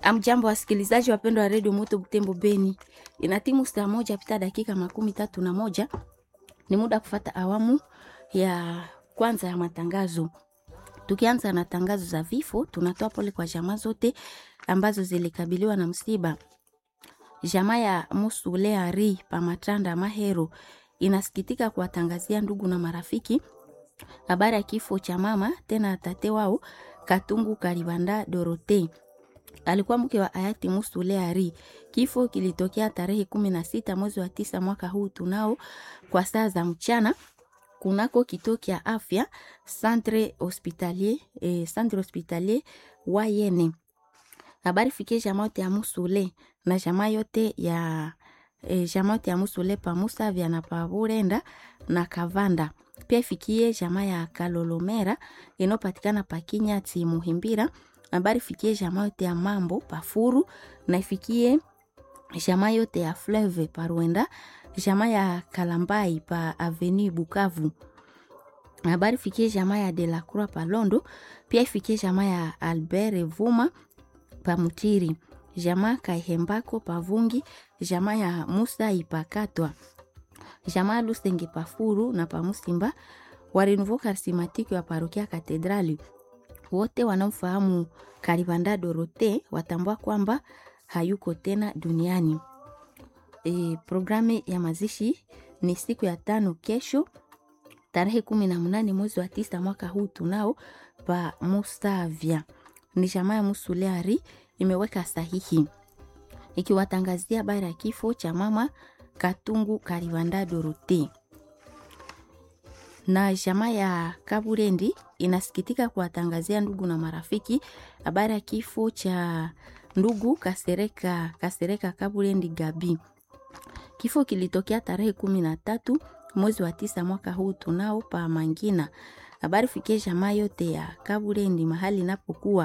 Amjambo wasikilizaji wapendwa wa redio Moto Butembo Beni, ina timu saa moja pita dakika makumi tatu na moja. Ni muda kufata awamu ya kwanza ya matangazo. Tukianza na tangazo za vifo, tunatoa pole kwa jamaa zote ambazo zilikabiliwa na msiba. Jamaa ya Musule Ari Pamatanda Mahero inasikitika kuwatangazia ndugu na marafiki habari ya kifo cha mama tena tate wao Katungu Karibanda Dorote alikuwa mke wa hayati Musule Ari. Kifo kilitokea tarehe kumi na sita mwezi wa tisa mwaka huu tunao kwa saa za mchana kunako kituo kya afya Centre Hospitalier, eh, Centre Hospitalier Wayene. Habari fikie jamaa yote ya Musule na jamaa yote ya eh, jamaa yote ya Musule pa Musavya na pa Burenda na Kavanda. Pia ifikie jamaa ya Kalolomera inayopatikana pa Kinyati Muhimbira habari fikie jamaa yote ya mambo pafuru na ifikie jamaa yote ya Fleuve Parwenda, jamaa ya Kalambai pa Avenue Bukavu. Habari fikie jamaa ya Delacroix Palondo, pia ifikie jamaa ya Albert Vuma pa Mutiri, jamaa Kaihembako Pavungi, jamaa ya Musa Ipakatwa, jamaa Lusenge Pafuru na Pamusimba wa Renouveau Charismatique wa parokia Katedrali wote wanaofahamu Karibanda Dorote watambua kwamba hayuko tena duniani. E, programu ya mazishi ni siku ya tano kesho tarehe kumi na mnane mwezi wa tisa mwaka huu tunao pa Musavya. Ni jamaa ya Musuleari imeweka sahihi ikiwatangazia habari ya kifo cha mama Katungu Karibanda Dorote na jamaa ya Kaburendi inasikitika kuwatangazia ndugu na marafiki habari ya kifo cha ndugu Kasereka, Kasereka Kaburendi Gabi. Kifo kilitokea tarehe kumi na tatu mwezi wa tisa mwaka huu tunao pa Mangina. Habari fikie jamaa yote ya Kaburendi mahali inapokuwa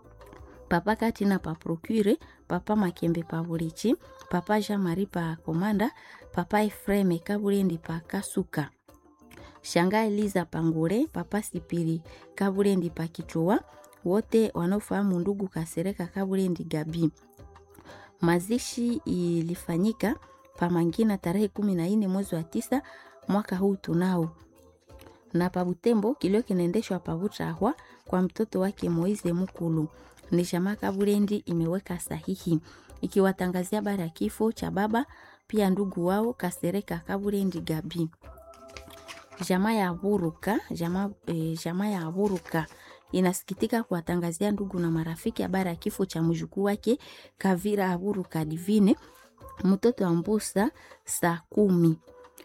papa Katina pa Procure, papa Makembe pa Burichi, papa Jean Marie pa Komanda, papa Efreme Kaburendi pa Kasuka Shanga Eliza Pangure, papa Sipiri Kaburendi Pakichua, wote wanaofahamu ndugu Kasereka Kaburendi Gabi. Mazishi ilifanyika Pamangina tarehe kumi na nne mwezi wa tisa mwaka huu tunao, na Pabutembo kilio kinaendeshwa Pabutrahwa kwa mtoto wake Moize Mukulu. Ni jamaa Kaburendi imeweka sahihi ikiwatangazia habari ya kifo cha baba pia ndugu wao Kasereka Kaburendi Gabi jamaa ya Buruka jamaa, e, jamaa ya Buruka inasikitika kuwatangazia ndugu na marafiki habari ya kifo cha mjukuu wake Kavira Aburuka Divine mtoto wa Mbusa saa kumi.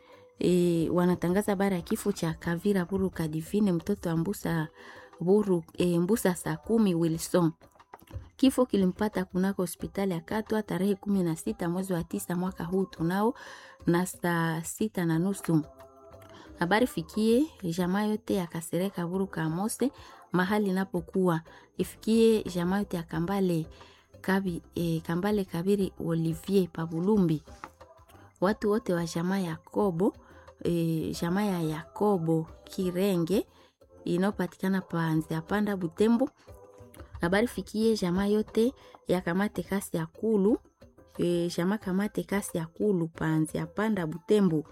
E, wanatangaza habari ya kifo cha Kavira Aburuka Divine mtoto wa Mbusa, Buru, e, Mbusa saa kumi Wilson. Kifo kilimpata kunako hospitali ya Katwa tarehe kumi na sita mwezi wa tisa mwaka huu tunao na saa sita na nusu habari fikie jamaa yote ya Kasereka Buruka Mose mahali inapokuwa ifikie jamaa yote ya Kambale Kabi, e, Kambale Kabiri Olivier Pabulumbi, watu wote wa jamaa ya Kobo e, jamaa ya Yakobo Kirenge inayopatikana panzi apanda Butembo. Habari fikie jamaa yote ya Kamate kasi ya Kulu e, jamaa Kamate kasi ya Kulu panzi apanda Butembo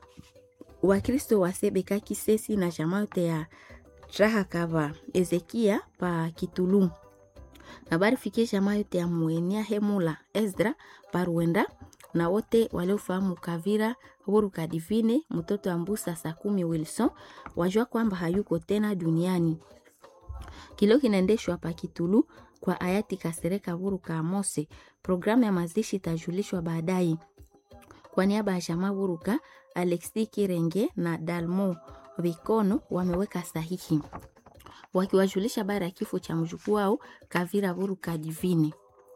Wakristo wa Sebeka Kisesi na jamaa yote ya Traha Kava Ezekia pa Kitulu. Habari fikie jamaa yote ya Muenia Hemula Ezra Paruenda na wote waliofahamu Kavira Buruka Divine mtoto wa Mbusa saa kumi Wilson wajua kwamba hayuko tena duniani. Kilio kinaendeshwa pa Kitulu kwa hayati Kasereka Buruka Mose. Programu ya mazishi itajulishwa baadaye. Kwa niaba ya jamaa Buruka Alexi Kirenge na Dalmo Vikono wameweka sahihi wakiwajulisha habari ya kifo cha mjukuu wao Kavira Buruka Divine.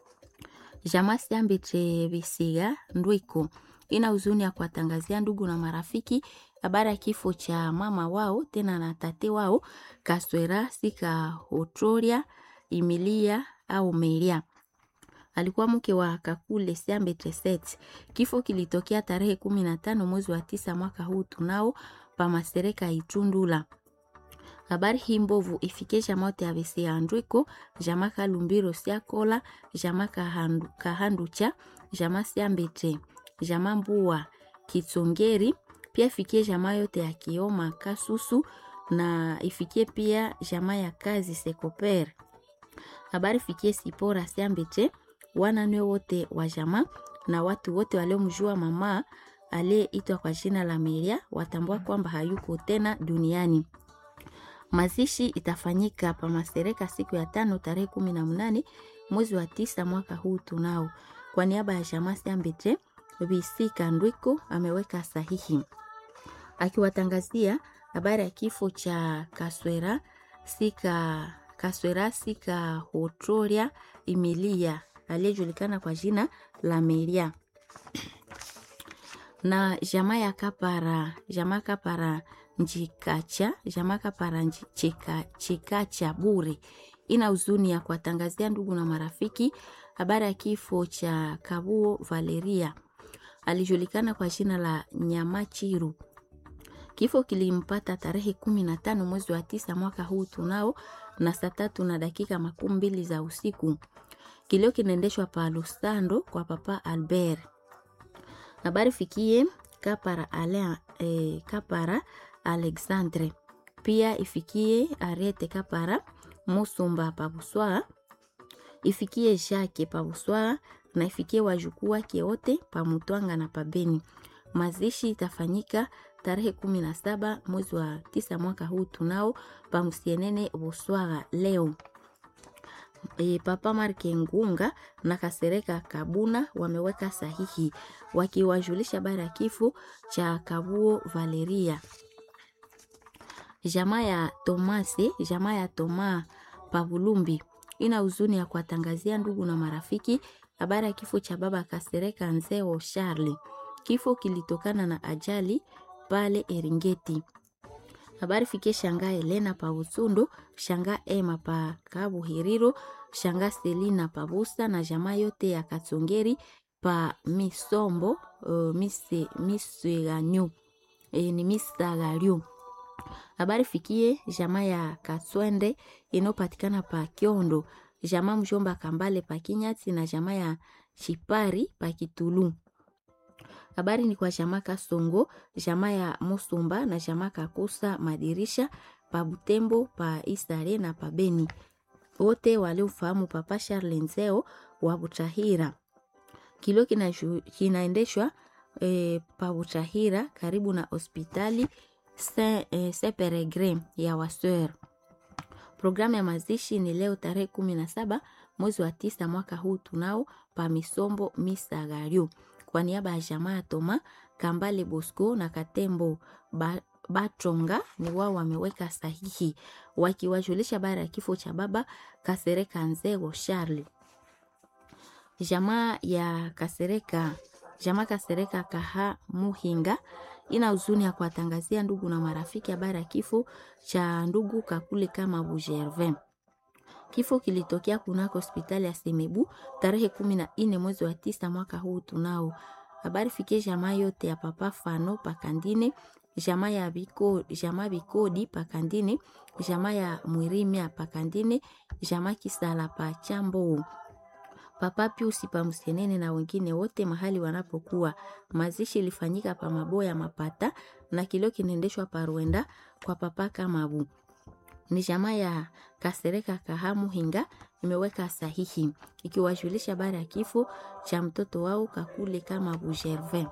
Jamaa Siambitre Bisiga Ndwiko ina huzuni ya kuwatangazia ndugu na marafiki habari ya kifo cha mama wao tena na tate wao Kaswera Sika Hotroria Emilia au Meria alikuwa mke wa Kakule Siambe Treset. Kifo kilitokea tarehe kumi na tano mwezi wa tisa mwaka huu tunao pa Masereka Itundula. habari hii mbovu ifike jama yote ya bese ya ndwiko jama kalumbiro siakola jama kahandu, kahanducha jama siambete jama mbua kitsongeri pia ifikie jama yote ya kioma kasusu na ifikie pia jama ya kazi sekoper habari fikie sipora siambete wananwe wote wa jama na watu wote waliomjua mama aliyeitwa kwa jina la Meria watambua kwamba hayuko tena duniani. Mazishi itafanyika pa Masereka siku ya tano tarehe kumi na mnane mwezi wa tisa mwaka huu tunao. Kwa niaba ya jamaa Siambete, Bisika Ndwiko ameweka sahihi akiwatangazia habari ya kifo cha Kaswera Sika Kaswera Sika Hotroria Emilia aliyejulikana kwa jina la Meria na jamaa ya Kapara, jamaa Kapara Njikacha, jamaa Kapara Njika, Chikacha bure ina huzuni ya kuwatangazia ndugu na marafiki habari ya kifo cha Kabuo Valeria, alijulikana kwa jina la Nyamachiru. Kifo kilimpata tarehe kumi na tano mwezi wa tisa mwaka huu tunao na saa tatu na dakika makumi mbili za usiku. Kilio kinaendeshwa pa Lusando kwa papa Albert. Habari fikie Kapara, ale, eh, Kapara Alexandre, pia ifikie Arete Kapara Musumba Pabuswa, ifikie Jacques Pabuswa na ifikie wajukuu wake wote Pamutwanga na Pabeni. Mazishi itafanyika tarehe kumi na saba mwezi wa tisa mwaka huu tunao Pamusienene Buswaga leo. E, Papa Marke Ngunga na Kasereka Kabuna wameweka sahihi wakiwajulisha habari ya kifo cha Kabuo Valeria. Jamaa ya Tomase, jamaa ya Toma Pavulumbi ina huzuni ya kuwatangazia ndugu na marafiki habari ya kifo cha baba Kasereka Nzeo Charles. Kifo kilitokana na ajali pale Eringeti. Habari fikie shanga Elena pa Usundu, shanga Ema pa Kabuhiriro, shanga Selina pa Busa na jamaa yote ya Katsongeri pa Misombo uh, mise, miseganyu e, ni misagaryu. Habari fikie jamaa ya Katswende inayopatikana pa Kiondo, jamaa mjomba Kambale pa Kinyati na jamaa ya Chipari pa Kitulu. Habari ni kwa jamaa Kasongo, jamaa ya Musumba na jamaa Kakusa Madirisha pa Butembo, pa Isare na pa Beni. Wote waliofahamu Papa Charles Nzeo wa Butahira. Kilio kinaendeshwa e, pa Butahira karibu na hospitali Saint, e, Saint Peregrin ya Waseur. Programu ya mazishi ni leo tarehe kumi na saba mwezi wa tisa mwaka huu tunao pa Misombo Misagario kwa niaba ya jamaa Toma Kambale Bosco na Katembo ba, Batonga ni wao wameweka sahihi wakiwajulisha habari ya kifo cha baba Kasereka Nzego Charles. Jamaa ya Kasereka, jamaa Kasereka Kaha Muhinga ina huzuni ya kuwatangazia ndugu na marafiki habari ya kifo cha ndugu Kakule kama Bugervin. Kifo kilitokea kunako hospitali ya Semebu tarehe kumi na nne mwezi wa tisa mwaka huu tunao. Habari fikie jamaa yote ya papa Fano Pakandine, jamaa ya biko, jamaa Bikodi Pakandine, jamaa ya Mwirimia Pakandine, jamaa Kisala pa Chambo, papa Piusi pa Msenene na wengine wote mahali wanapokuwa. Mazishi ilifanyika pa Maboya Mapata na kilio kinaendeshwa pa Rwenda kwa papa Kamabu ni jamaa ya Kasereka Kahamu Hinga imeweka sahihi ikiwajulisha habari ya kifo cha mtoto wao Kakule kama Bugervin.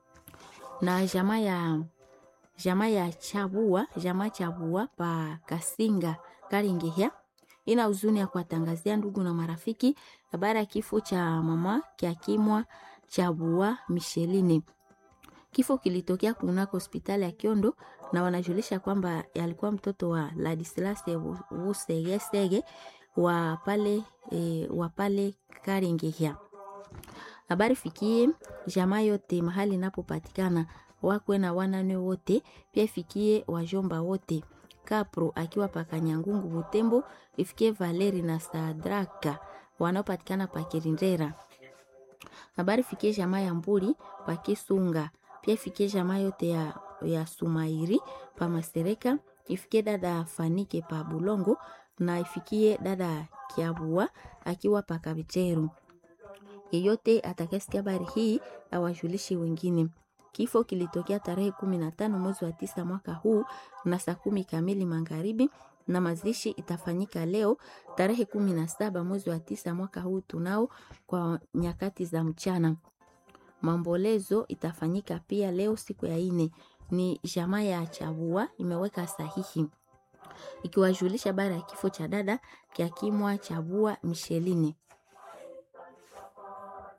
Na jamaa ya jamaa ya Chabua, jamaa Chabua pa Kasinga Karingehya ina huzuni ya kuwatangazia ndugu na marafiki habari ya kifo cha mama Kiakimwa Chabua Micheline. Kifo kilitokea kunako hospitali ya Kiondo na wanajulisha kwamba alikuwa mtoto wa Ladislas Wusegesege wa pale e, wa pale Karingehya. Habari fikie jamaa yote mahali inapopatikana wakwe na wanane wote, pia ifikie wajomba wote. Kapro akiwa pakanyangungu Butembo, ifikie Valeri na Sadraka wanaopatikana pa Kirindera. Habari fikie jamaa ya Mburi pa Kisunga pia ifikie jamaa yote ya, ya Sumairi pa Masereka, ifikie dada Fanike pa Bulongo na ifikie dada Kiabua akiwa pa Kabiteru. Yeyote atakayesikia habari hii awajulishe wengine. Kifo kilitokea tarehe kumi na tano mwezi wa tisa mwaka huu na saa kumi kamili magharibi, na mazishi itafanyika leo tarehe kumi na saba mwezi wa tisa mwaka huu tunao kwa nyakati za mchana. Maombolezo itafanyika pia leo siku ya ine. Ni jamaa ya Chabua imeweka sahihi ikiwajulisha habari ya kifo cha dada Kiakimwa Chabua Misheline.